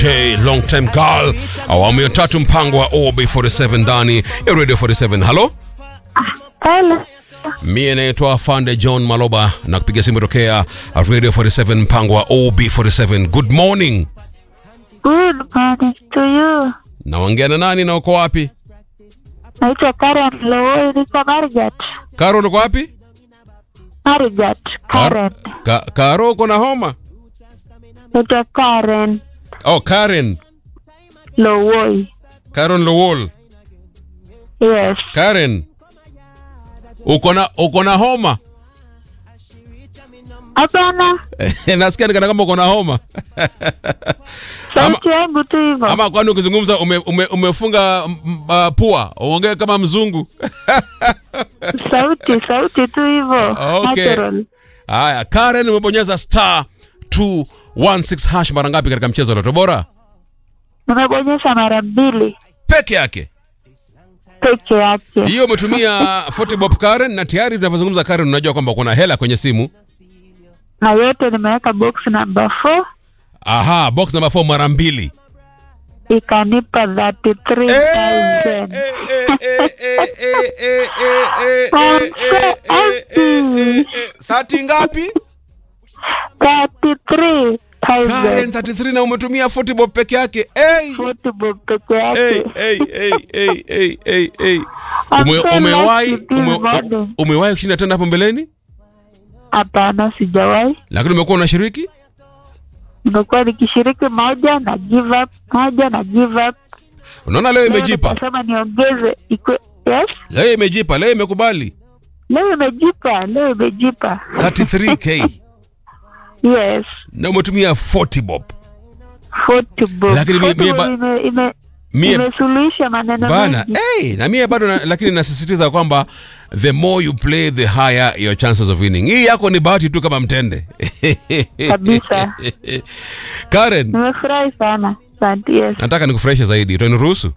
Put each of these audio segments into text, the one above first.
day long time girl awamu ya tatu mpango wa ob47 ndani ya radio 47 halo Hello. mie naitwa fande john maloba na kupiga simu tokea radio 47 mpango wa ob47 good morning Good morning to you. naongea na nani na uko wapi Naitwa Karen Lowoi, niko Marigat. karo uko wapi Marigat, Karen. ka, karo uko na homa Naitwa Karen oh karen Lowoi. karen lowol Yes. karen uko na uko na homa Hapana, nasikia nikana kama uko na homa sauti yangu tu hivyo. ama kwani ukizungumza ume, ume, umefunga m- uh, pua uongee kama mzungu Sauti, sauti tu hivyo. Okay. Natural. haya karen umebonyeza star 216 hash mara ngapi katika mchezo wa loto bora Nimebonyesha mara mbili peke yake peke yake. hiyo umetumia 40 bob karen na tayari tunavyozungumza karen unajua kwamba kuna hela kwenye simu Na yote nimeweka box number 4 aha box number 4 mara mbili ikanipa 33,000. thati ngapi 33,000. karen 33 na umetumia 40 bob peke yake hey. Football peke Hey, yake. hey, hey, hey, hey, hey, hey. I'm Ume, so umewahi lucky this ume, morning. umewahi kushinda tena hapo mbeleni Hapana, sijawahi. lakini umekuwa unashiriki Nimekuwa nikishiriki moja na give up, moja na give up. unaona leo imejipa Nikasema niongeze ikwe. Yes, leo imejipa leo imekubali leo imejipa, leo imejipa. 33k Yes, na umetumia 40 bob football. Lakini mie- mie ba- Football ime, ime, Mie- imesuluhisha maneno bana mengi. hey, na mie bado na, lakini nasisitiza kwamba the more you play the higher your chances of winning hii yako ni bahati tu kama mtende Kabisa. karen Nimefurahi sana. Asante. Yes. nataka nikufurahishe zaidi utaniruhusu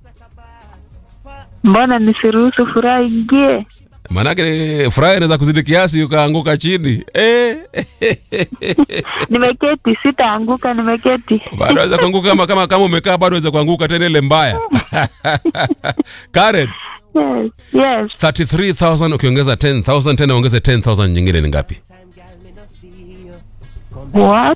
Mbona nisiruhusu furaha ingie? maanake furaha inaweza kuzidi kiasi ukaanguka chini eh. Nimeketi, sitaanguka, nimeketi. bado waweza kuanguka kama, kama, kama umekaa bado waweza kuanguka tena ile mbaya karen Yes, yes. 33000 ukiongeza 10000 tena ongeze 10000 nyingine ni ngapi What?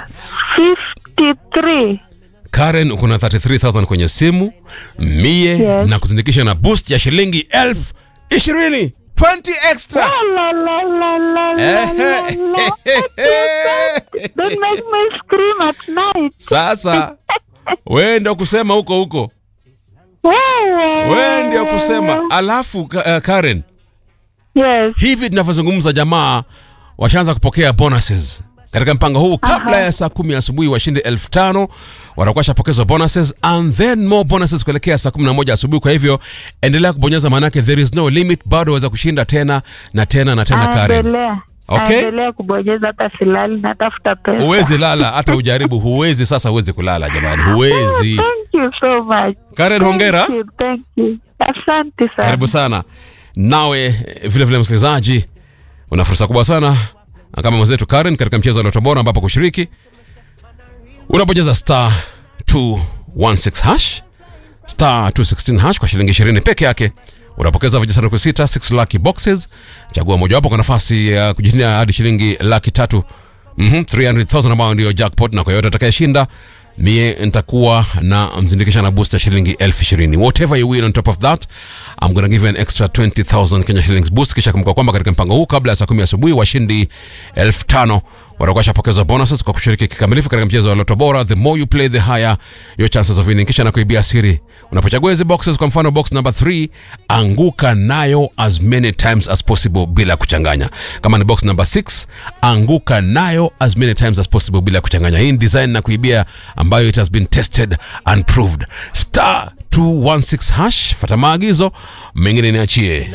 53. karen uko na 33000 kwenye simu mie Yes. na kuzindikisha na boost ya shilingi elfu ishirini 20 extra La, la, la, la, la, la, la. Don't make me scream at night. sasa we ndio kusema huko huko Wewe. we ndio kusema alafu ka- uh, karen Yes. hivi tunavyozungumza jamaa washaanza kupokea bonuses katika mpango huu kabla ya saa kumi asubuhi washindi elfu tano watakuwa shapokezwa bonuses and then more bonuses kuelekea saa kumi na moja asubuhi kwa hivyo endelea kubonyeza maanake there is no limit bado waweza kushinda tena na tena na tena karen Aendelea. Okay. Aendelea kubonyeza hata silali natafuta pesa. huwezi lala hata ujaribu huwezi sasa huwezi kulala jamani huwezi Thank you so much. karen hongera Thank you, thank you. Asante sana. karibu sana nawe eh, vile vile msikilizaji una fursa kubwa sana kama mwenzetu karen katika mchezo wa loto bora ambapo kushiriki unapojeza star 216 hash star 216 hash kwa shilingi 20 peke yake unapokeza vijisanduku sita 6 lucky boxes chagua mojawapo kwa nafasi ya kujishindia hadi shilingi laki tatu mm 300000 ambayo ndio jackpot na kwa yote atakayeshinda mie nitakuwa na mzindikisha na booster shilingi elfu ishirini whatever you win on top of that I'm gonna give you an extra 20000 Kenya shillings boost kisha kumbuka kwamba katika mpango huu kabla ya saa kumi asubuhi washindi elfu tano watakuwa shapokezwa bonuses kwa kushiriki kikamilifu katika mchezo wa loto bora the more you play the higher your chances of winning kisha na kuibia siri unapochagua hizi boxes kwa mfano box number 3 anguka nayo as many times as possible bila kuchanganya kama ni box number 6 anguka nayo as many times as possible bila kuchanganya hii ni design na kuibia ambayo it has been tested and proved star 216 hash fata maagizo mengine niachie